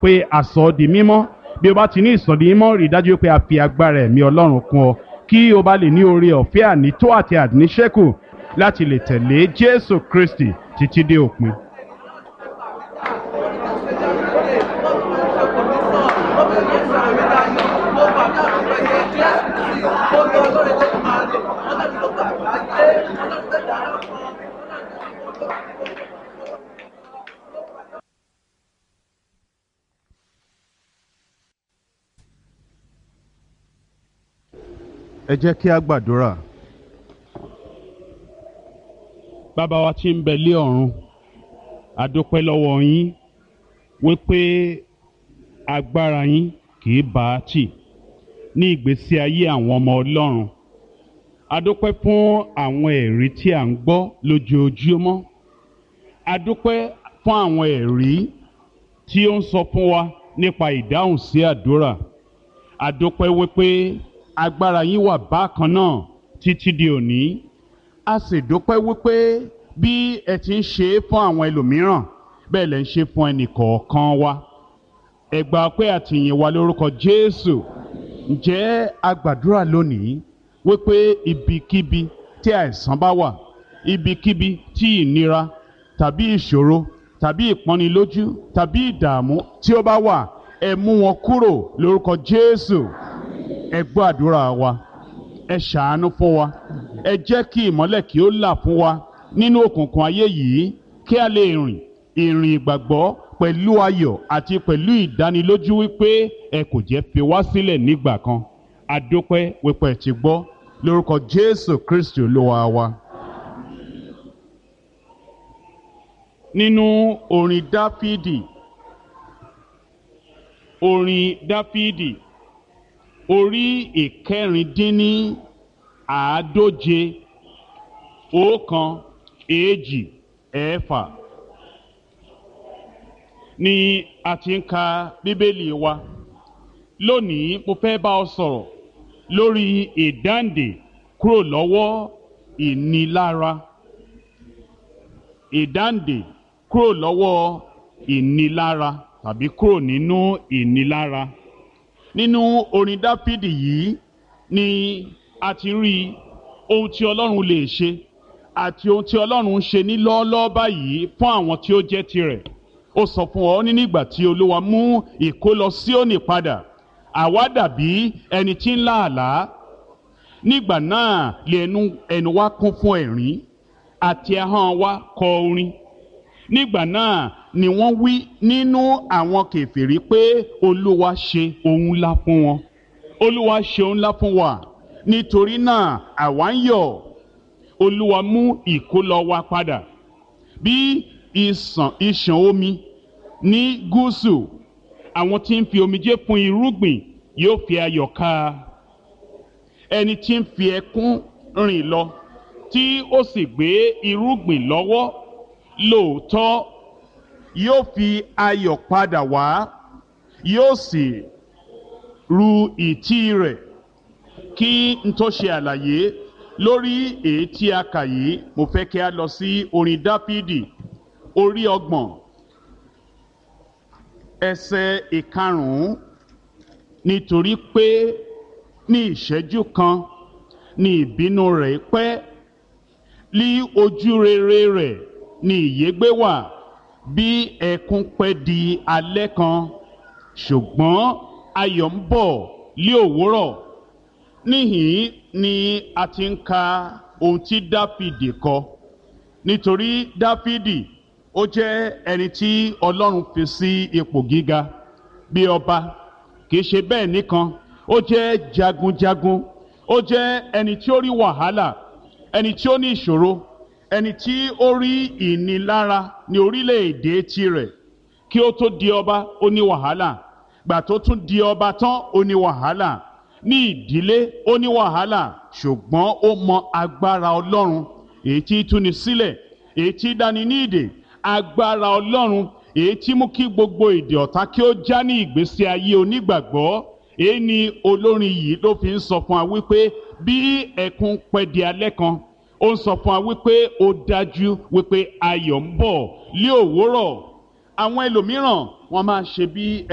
pé a sọ ọ́ di mímọ́ bí o bá ti ní ìsọ̀dí mímọ́ rí i dájú pé a fi agbára ẹ̀mí ọlọ́run kún ọ kí o bá lè ní oore ọ̀fẹ́ ànító àti àníṣẹ́kù láti lè tẹ̀lé jésù kristi títí dé òpin. ẹ jẹ́ kí a gbàdúrà. bàbá wa tí ń bẹ lé ọ̀run a dúpẹ́ lọ́wọ́ yín wípé agbára yín kì í bá a tì ní ìgbésí ayé àwọn ọmọ ọlọ́run a dúpẹ́ fún àwọn ẹ̀rí tí à ń gbọ́ lójoojúmọ́ a dúpẹ́ fún àwọn ẹ̀rí tí ó ń sọ fún wa nípa ìdáhùn sí àdúrà a dúpẹ́ wípé agbára yín wà bákan náà títí di òní a sì dúpẹ́ wípé bí ẹ ti ń ṣe é fún àwọn ẹlòmíràn bẹ́ẹ̀ lẹ́ ń ṣe fún ẹnìkọ̀ọ̀kan wa ẹ gbà pé àtìyìn wa lórúkọ Jésù ǹjẹ́ a gbàdúrà lónìí wípé ibikíbi tí àìsàn bá wà ibikíbi tí ìnira tàbí ìṣòro tàbí ìpọ́nilójú tàbí ìdààmú tí ó bá wà ẹ mú wọn kúrò lórúkọ Jésù ẹ gbọ́ àdúrà wa ẹ ṣàánú fún wa ẹ jẹ́ kí ìmọ́lẹ̀ kí ó là fún wa nínú òkùnkùn ayé yìí kí a lè rìn ìrìn ìgbàgbọ́ pẹ̀lú ayọ̀ àti pẹ̀lú ìdánilójú wípé ẹ kò jẹ́ fi wá sílẹ̀ nígbà kan adúpẹ́ wípé ẹ ti gbọ́ lórúkọ Jésù Kristi Olúwa wa. nínú orin Dáfídì orin Dáfídì orí ìkẹrìndínní àádóje ọ̀kan èjì ẹ̀fà ni a ti ń ka bíbélì wa lónìí mo fẹ́ bá ọ sọ̀rọ̀ lórí ìdáǹdè kúrò lọ́wọ́ ìnilára ìdáǹdè kúrò lọ́wọ́ ìnilára tàbí kúrò nínú ìnilára nínú orin dáfídì yìí ni a ti rí ohun tí ọlọ́run lè ṣe àti ohun tí ọlọ́run ń ṣe ní lọ́ọ́lọ́ọ́ báyìí fún àwọn tí ó jẹ́ tirẹ̀ ó sọ fún ọ ní nígbà tí olúwa mú ìkólọ Síónì padà àwa dàbí ẹni tí ń lá àlá nígbà náà lè ẹnu ẹnu wa kún fún ẹ̀rín àti ahọ́n wa kọ orin nígbà náà ni wọ́n wí nínú àwọn kèfèrí pé olúwa ṣe ohun ńlá fún wọn olúwa ṣe ohun ńlá fún wa nítorí náà àwa ń yọ̀ olúwa mú ìkólọ wa padà bí ìsàn ìṣàn omi ní gúúsù àwọn tí ń fi omijé fún irúgbìn yóò fi ayọ̀ ká ẹni tí ń fi ẹkún rìn lọ tí ó sì gbé irúgbìn lọ́wọ́ lóòótọ́ yóò fi ayọ̀ padà wá yóò sì ru ìtí rẹ̀ kí n tó ṣe àlàyé lórí èyí tí a kà yìí mo fẹ́ kí a lọ sí orin dáfídì orí ọgbọ̀n ẹsẹ̀ ìkarùn-ún nítorí pé ní ìṣẹ́jú kan ní ìbínú rẹ̀ pẹ́ lí ojú rere rẹ̀ ní ìyégbé wà bí ẹkún pẹ́ di alẹ́ kan ṣùgbọ́n ayọ̀ ń bọ̀ lí òwúrọ̀ níhìn ni a ti ń ka ohun tí dáfídì kọ nítorí dáfídì ó jẹ́ ẹni tí ọlọ́run fi sí ipò gíga bí ọba kì í ṣe bẹ́ẹ̀ nìkan ó jẹ́ jagunjagun ó jẹ́ ẹni tí ó rí wàhálà ẹni tí ó ní ìṣòro ẹni tí ó rí ìnilára ní orílẹ̀-èdè tirẹ̀ kí ó tó di ọba ó ní wàhálà gbà tó tún di ọba tán ó ní wàhálà ní ìdílé ó ní wàhálà ṣùgbọ́n ó mọ agbára ọlọ́run èyí tí túni sílẹ̀ èyí tí dání ní ìdè agbára ọlọ́run èyí tí mú kí gbogbo èdè ọ̀tá kí ó já ní ìgbésí ayé onígbàgbọ́ èyí ni olórin yìí ló fi ń sọ fún wa wípé bí ẹkún pẹ́ di alẹ́ kan ó ń sọ fún wa wípé ó dájú wípé ayọ̀ ń bọ̀ lé òwúrọ̀ àwọn ẹlòmíràn wọ́n máa ṣe bí